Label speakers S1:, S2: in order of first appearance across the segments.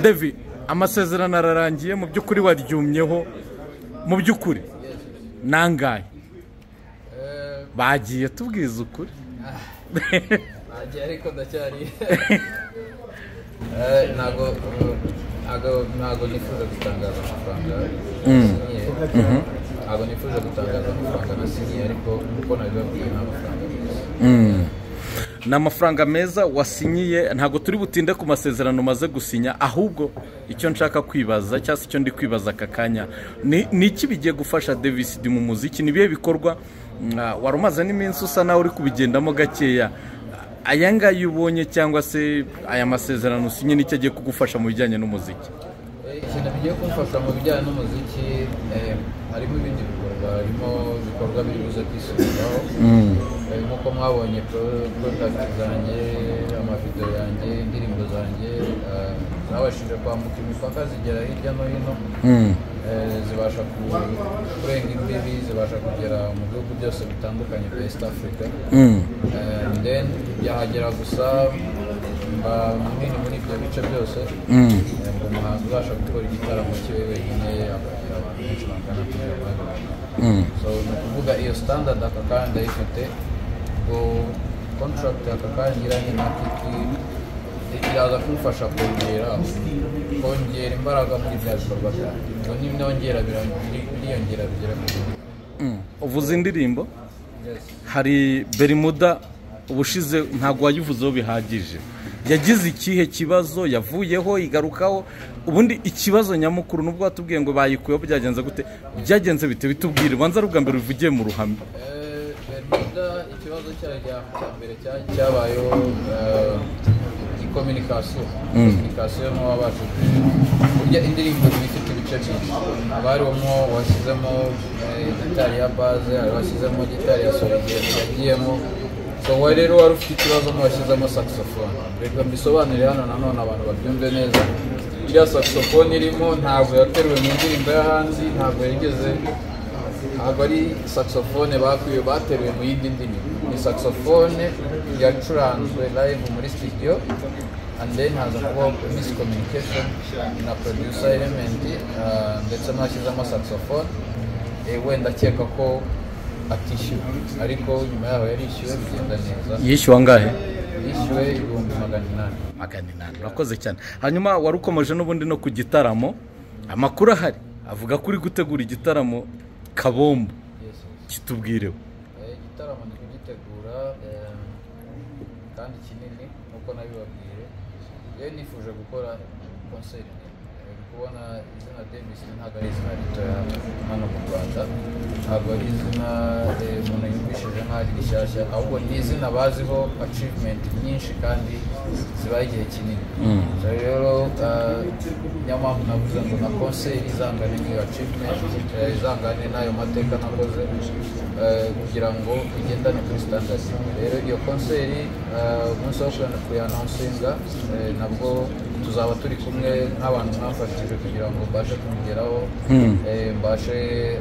S1: devi amasezerano ararangiye mu by'ukuri waryumyeho mu by'ukuri nangaye bagiye tubwiza ukuri
S2: nagiye ariko ndacyari ntabwo ntabwo nifuza gutangaza amafaranga nasinyiye ntabwo nifuza gutangaza amafaranga nasinyiye ariko uko nabibabwiye ni amafaranga meza
S1: ni amafaranga meza wasinyiye ntabwo turi butinde ku masezerano umaze gusinya ahubwo icyo nshaka kwibaza cyangwa se icyo ndi kwibaza aka kanya ni ni iki bigiye gufasha devisidi mu muziki ni ibihe bikorwa mwa- wari umaze n'iminsi usa nawe uri kubigendamo gakeya aya ngaya iyo ubonye cyangwa se aya masezerano usinye n'icyo agiye kugufasha mu bijyanye n'umuziki
S2: Eh, ikintu bigiye kumfasha mu bijyanye n'umuziki eh, harimo ibindi bikorwa harimo ibikorwa biri buze kwisubiraho Eh, nk'uko mwabonye pro- product zanjye amavidewo yanjye indirimbo zanjye eh, zabashije kwambuka imipaka zigera hirya no hino Eh, zibasha ku- kurenga imbibi zibasha kugera mu bihugu byose bitandukanye bya east africa Eh, then byahagera gusa mba munini muri ibyo bice byose Eh, ngo umuhanzi ubasha gukora igitaramo kiwe wenyine akagira abantu benshi bangana kuri iyo so ni ukuvuga iyo standard aka kanya ndayifite ngo contract aka kanya ngiranye na kiki iraza kumfasha kongera kongera imbaraga muri bya bikorwa byanjye ngo nibinongera bira- biri- biriyongera bigera ku gihugu
S1: uvuze indirimbo hari berimuda ubushize ntabwo wayivuzeho bihagije yagize ikihe kibazo yavuyeho igarukaho ubundi ikibazo nyamukuru nubwo watubwiye ngo bayikuyeho byagenze gute byagenze bite bitubwire ubanza ruga mbere uvugiye mu ruhame
S2: Eh, Bermuda ikibazo cyayo cya- cya mbere cya- cyabayeho eh, ikominikasiyo kominikasiyo n'uwabasha kurya indirimbo iba ifite ibice byinshi haba harimo washyizemo eh, gitari ya baze hari washyizemo gitari ya solo igihe yagiyemo so wowe rero wari ufite ikibazo nk'uwashyizemo saxophone reka mbisobanurire hano nanone abantu babyumve neza iriya saxophone irimo ntabwo yateruwe mu ndirimbo yo hanze ntabwo yigeze ntabwo ari saxophone bakwiye bateruye mu yindi ndimi ni saxophone yacuranzwe live muri studio and then haza kubaho miscommunication na producer element ah, ndetse n'ashyizemo saxophone Eh, wenda akeka ko atishyuwe ariko nyuma yaho yarishyuwe bigenda neza
S1: yishyuwa angahe
S2: yishyuwe ibihumbi magana inani
S1: magana inani urakoze cyane hanyuma wari ukomeje n'ubundi no ku gitaramo amakuru ahari avuga ko uri gutegura igitaramo kabombo
S2: Yes, yes.
S1: kitubwireho
S2: Eh, igitaramo ni kugitegura eh, kandi kinini nk'uko nabibabwiye yewe nifuje gukora konseri nini. Eh, kubona izina davis ntabwo ari izina ritoya hano mu rwanda ntabwo ari izina eh, umuntu yumvishije nk'aho ari rishyashya ahubwo ni izina baziho achievement nyinshi kandi zibaye igihe kinini So rero eh, niyo mpamvu navuze ngo na konseri izangane n'iyo achievement eh, izangane n'ayo mateka nakoze eh, kugira ngo igendane kuri standard rero iyo konseri eh, umunsi wo kuyanonsinga nabwo tuzaba turi kumwe nk'abantu mwafashije kugira ngo mbashe kumugeraho eh, mbashe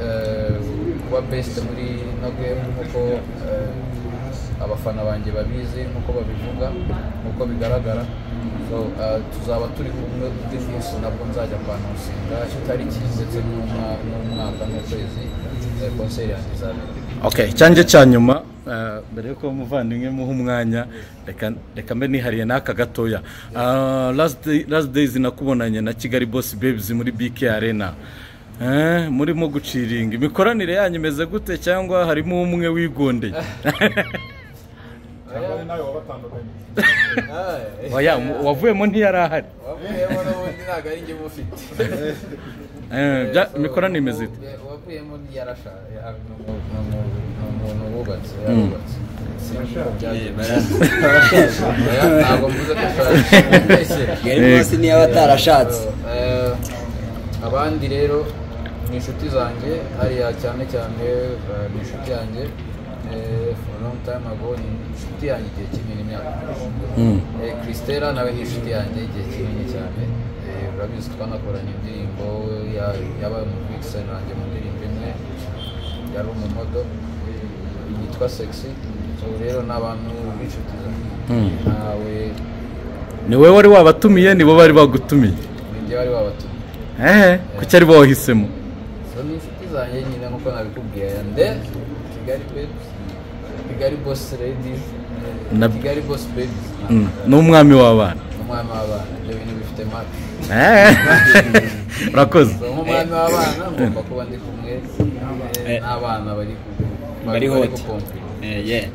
S2: eh, kuba best muri ino game nk'uko eh, abafana banjye babizi nk'uko babivuga nk'uko bigaragara So, eh, tuzaba turi kumwe undi munsi nabwo nzajya kwa nonsinga itariki ndetse n'umwa- n'umwaka n'ukwezi eh, konseri yanjye izabera
S1: okay cyanjye cya nyuma eh, mbere yuko umuvandimwe muha umwanya reka reka mbe nihariye n'aka gatoya Eh, last day- last days nakubonanye na kigali boss babes muri bk arena Eh, murimo guciringa imikoranire yanyu imeze gute cyangwa harimo umwe wigondeye
S3: cyangwa nawe wabatandukanye
S1: Oya, mu- wavuyemo ntiyari ahari
S2: wavuyemo n'ubundi ntabwo ari njye umufite
S1: Eh, bya- imikoranire imeze ite
S2: Eh, uwavuyemo yarashaje ni umu- ni umu- ni umuntu wubatse yarubatse Oya, ntabwo mvuze ko ashaje
S4: gari bose niyo aba atarashatse
S2: Eh, abandi rero ni inshuti zanjye hariya cyane cyane eh, ni inshuti yanjye eh, for a long time ago ni inshuti yanjye igihe kinini imyaka Eh, Christella nawe ni inshuti yanjye igihe kinini cyane Eh, urabizi twanakoranye indirimbo ya- yabaye mu vixen nanjye mu ndirimbo imwe yari umumodo eh, yitwa sexy So rero ni abantu b'inshuti zanjye ntawe
S1: ni wowe wari wabatumiye nibo bari bagutumiye
S2: banjye bari babatumye
S1: eee kuki ari bo wahisemo
S2: so ni inshuti zanjye nyine nk'uko nabikubwiye ande kigali bebi kigali bosi ladies
S1: Na-
S2: kigali bosi bebi
S1: Mm, ni umwami w'abana
S2: umwami w'abana ibyo bintu bifite maka
S1: Eee, urakoze
S2: so nk'umwami w'abana ngomba kuba ndi kumwe eh,
S3: Eh.
S2: n'abana bari ku-
S3: Bari hot.
S2: gukompera
S3: Eh, yeah.